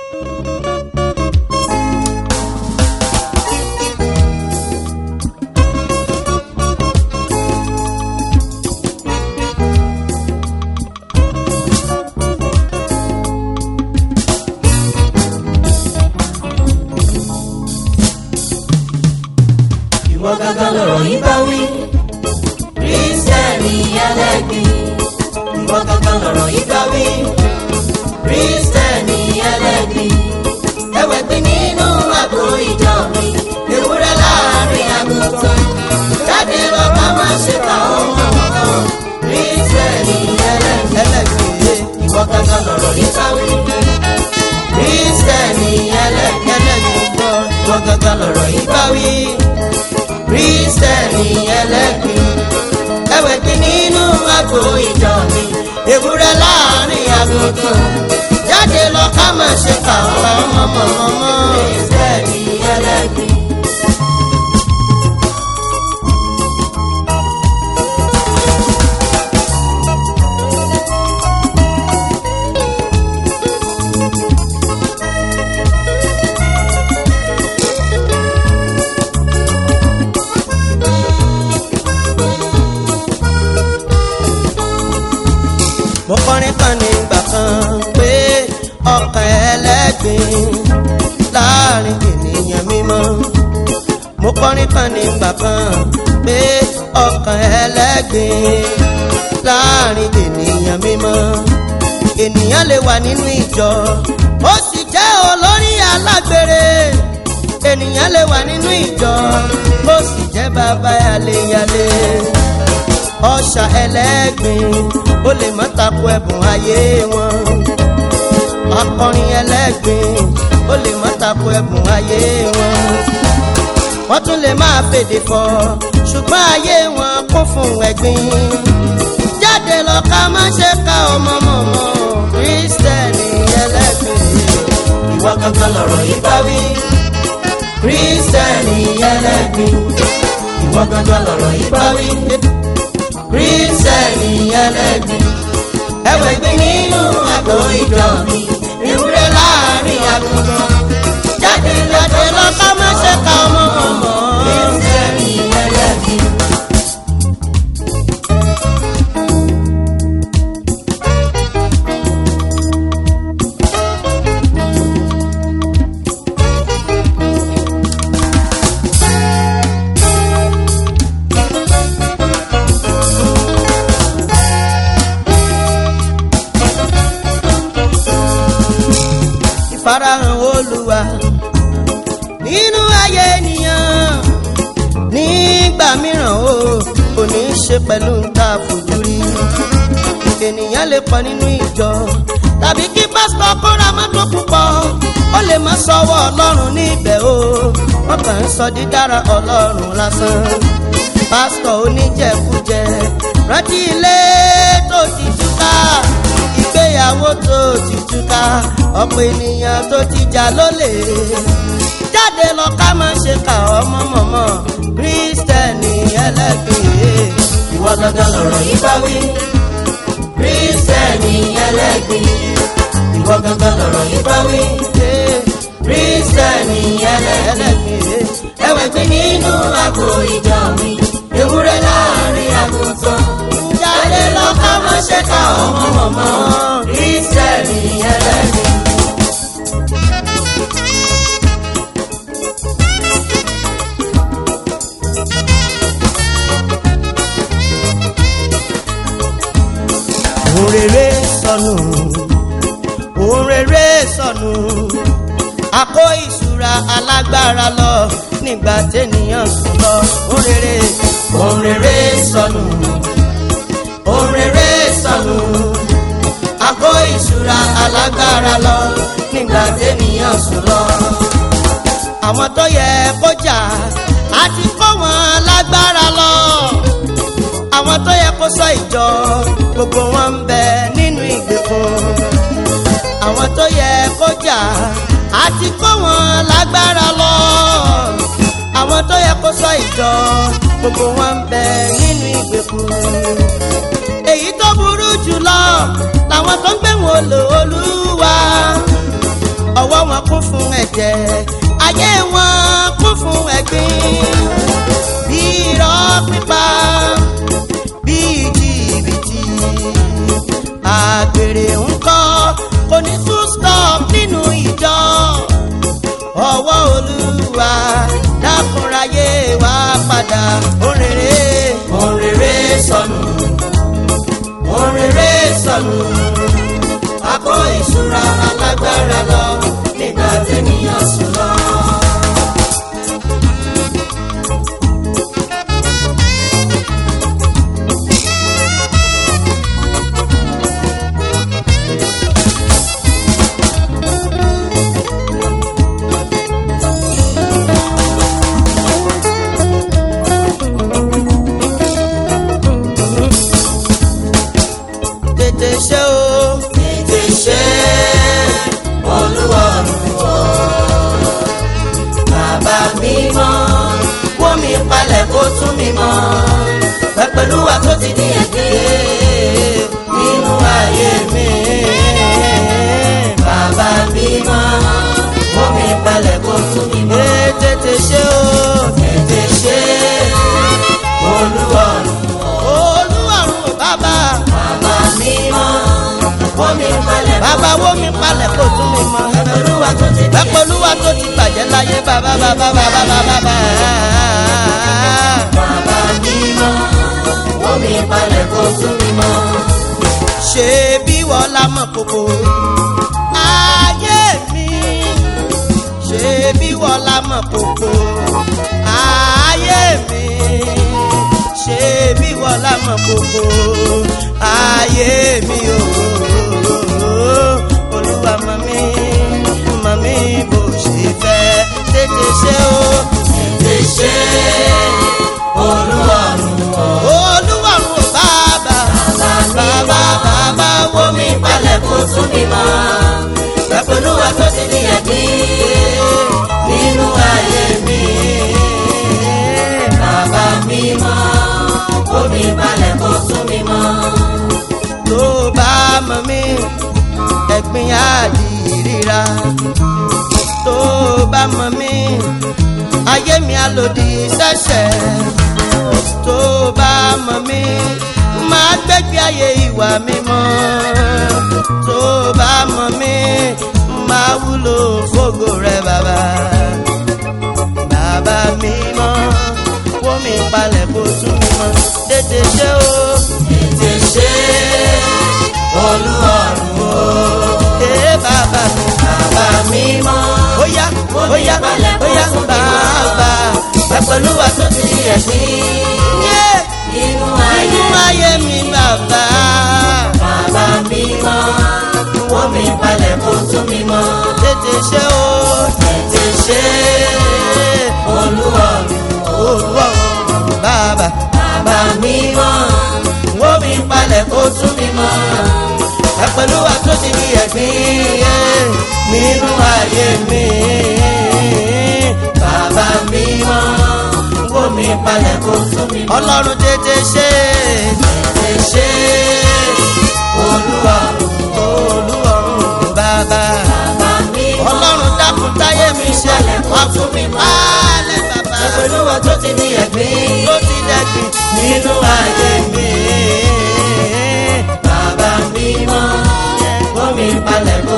ìwọ gángan lọ̀rọ̀ yìí bá wí. kírísítẹ́nì ẹlẹ́gbin. ìwọ gángan lọ̀rọ̀ yìí bá wí. kírísítẹ́nì ẹlẹ́gbin. ẹ̀wẹ̀ pín nínú àgbo ìjọ mi. ewúrẹ́ láàrin àgùntàn. jáde lọ ká má ṣe kà ọmọ kan. kírísítẹ́nì ẹlẹ́gbin. ẹlẹ́gbin. ìwọ gángan lọ̀rọ̀ yìí bá wí. kírísítẹ́nì ẹlẹ́gbin. ẹlẹ́gbin gbọ́. ìwọ gángan lọ̀rọ̀ yìí bá wí kristẹni ẹlẹ́gbin ẹwẹ̀ kí nínú àgbo ìjọ mi ewúrẹ́ láàrin àgùntàn jáde lọ ká má ṣe kà ọ́ mọ́mọ́mọ́ kristẹni ẹlẹ́gbin. mo kọrin kan nígbà kan pé ọkàn ẹlẹ́gbin láàrin ènìyàn mímọ́ mo kọrin kan nígbà kan pé ọkàn ẹlẹ́gbin láàrin ènìyàn mímọ́ ènìyàn lè wà nínú ìjọ ó sì jẹ́ olórí alágbèrè ènìyàn lè wà nínú ìjọ ó sì jẹ́ bàbá yàléyàlé ọ̀ṣà ẹlẹ́gbin ó lè má tako ẹ̀bùn ayé wọn akọrin ẹlẹ́gbin ó lè má tako ẹ̀bùn ayé wọn wọ́n tún lè máa fèdè fọ̀ ṣùgbọ́n ayé wọn kún fún ẹ̀gbin jáde lọ ká má ṣe ká ọmọ mọ̀mọ́ kírísítẹ́nì ẹlẹ́gbin ìwọ kankan lọ̀rọ̀ yìí bá wí kírísítẹ́nì ẹlẹ́gbin ìwọ kankan lọ̀rọ̀ yìí bá wí kírísítẹ́nì ẹlẹ́gbin ẹ̀wẹ̀ gbé nínú àgbo ìjọ mi ewúrẹ́ láàrin àgùntàn jáde jáde lọ ká má ṣe ká ọmọ ọmọ kírísítẹ́nì ẹlẹ́gbin. ìfarahàn olúwa nínú ayé ènìyàn nígbà mìíràn o kò ní í ṣe pẹ̀lú nta fojú rí ènìyàn lè pọ̀ nínú ìjọ tàbí kí pásítọ̀ kóra mọ́tò púpọ̀ ó lè má sọ́wọ́ ọlọ́run níbẹ̀ o wọ́n kàn ń sọ dídára ọlọ́run lásán pásítọ̀ oníjẹkújẹ rántí ilé tó ti túká ìgbéyàwó tó ti túká ọ̀pọ̀ ènìyàn tó ti jà lólè jáde lọ ká má ṣe kà ọmọ mọ̀mọ́ kírísítẹ́nì ẹlẹ́gbẹ̀ẹ́ ìwọ gangan lọ̀rọ̀ yìí bá wí kírísítẹ́nì ẹlẹ́gbẹ̀ẹ́ ìwọ gangan lọ̀rọ̀ yìí bá wí kírísítẹ́nì ẹlẹ́gbẹ̀ẹ́ ẹwẹ̀ gbé nínú àgbo ìjọ mi ewúrẹ́ láàrin àgùntàn jáde lọ ká má ṣe ká ọmọ mọ̀mọ́ kírísítẹ́nì ẹlẹ́gbẹ̀ẹ́. òun rere sọnù òun rere sọnù àkó ìṣúra alágbára lọ nígbà tẹ́nìyàn sùn lọ òun rere òun rere sọnù òun rere sọnù àkó ìṣúra alágbára lọ nígbà tẹ́nìyàn sùn lọ àwọn tó yẹ kó jà àti kó wọn lágbára lọ àwọn tó yẹ kó sọ ìjọ gbogbo wọn ń bẹ nínú ìgbèkùn àwọn tó yẹ kó jà àti kó wọn lágbára lọ àwọn tó yẹ kó sọ ìjọ gbogbo wọn ń bẹ nínú ìgbèkùn èyí tó burú jùlọ làwọn tó ń gbé wọn lò olúwa ọwọ́ wọn kún fún ẹ̀jẹ̀ ayé wọn kún fún ẹ̀gbin bí irọ́ pípa bí jìbìtì àgbèrè ńkọ́ kò ní tún stop nínú ìjọ ọwọ́ olúwa dákúnráyé wá padà òrèrè òrèrè sọnù òrèrè sọnù akọ ìṣúra alágbára lọ nígbà tẹ́niyàn sùn lọ. tètè ṣe o tètè ṣe olúwọ̀rùn o. bàbá mi mọ́ wọ́n mi palẹ̀ kó tún mi mọ́ pẹ̀pẹ̀lúwà tó ti ní ẹ̀gbẹ́ nínú ayé mi. bàbá mi mọ́ wọ́n mi palẹ̀ kó tún mi mọ́. tètè ṣe o tètè ṣe olúwọ̀rùn o. olúwọ̀rùn o bàbá bàbá mi mọ́ wọ́n mi palẹ̀ bàbá wọ́n mi palẹ̀ kó tún mi mọ́ ẹ̀pẹ̀lúwa tó ti ẹ̀pẹ̀lúwa tó ti bàjẹ́ láyé bàbá bàbá bàbá bàbá bàbá. bàbá mi mọ́ wọ́n mi palẹ̀ kó tún mi mọ́. ṣé bí wọ́n la mọ̀ kókó ayé mi ṣé bí wọ́n la mọ̀ kókó ayé mi ṣé bí wọ́n la mọ̀ kókó ayé mi o olúwa mọ̀ mí mọ̀ mí bó ṣe fẹ́ tètè ṣe o tètè ṣe olúwarùn o olúwarùn o bàbá bàbá bàbá wo mi balẹ̀ kó tún mi mọ́ pẹ̀pẹ̀lúwa tó ti ní ẹ̀gbìn nínú ayé mi bàbá mi mọ́ omi balẹ̀ kó tún mi mọ́. tó bá mọ̀ mí ẹ̀gbin àdìríra tó bá mọ̀ mí ayé mi àlòdì sẹ́sẹ̀ tó bá mọ̀ mí máa gbẹ́gbé ayé ìwà mímọ́ tó bá mọ̀ mí máa wúlò fógo rẹ bàbá bàbá mímọ́ wọ́n mi palẹ̀ kó tún mi mọ́ tètè ṣe o tètè ṣe olúwarùn o. ee bàbá mi bàbá mímọ́ ó yá ó yá ó yá bàbá pẹ̀lú wa tó ti di ẹ̀sìn. inú ayé mi bàbá. bàbá mímọ́ wọ́n mi palẹ̀ kó tún mi mọ́. tètè ṣe o tètè ṣe olúwarùn olúwarùn bàbá. bàbá mímọ́ wọ́n mi palẹ̀ kó tún mi mọ́. pẹ̀lú wa tó ti di ẹ̀gbìn nínú ayé mi. bàbá mímọ́ wọ́n mi palẹ̀ kó tún mi mọ́. ọlọ́run tètè ṣe tètè ṣe olúwarùn olúwarùn bàbá. ọlọ́run dákun táyé mi ṣe wá fún mi pálẹ̀ bàbá. pẹ̀lú wa tó ti di ẹ̀gbìn tó ti dẹ̀gbìn nínú ayé mi. bàbá mímọ́ wọ́n mi palẹ̀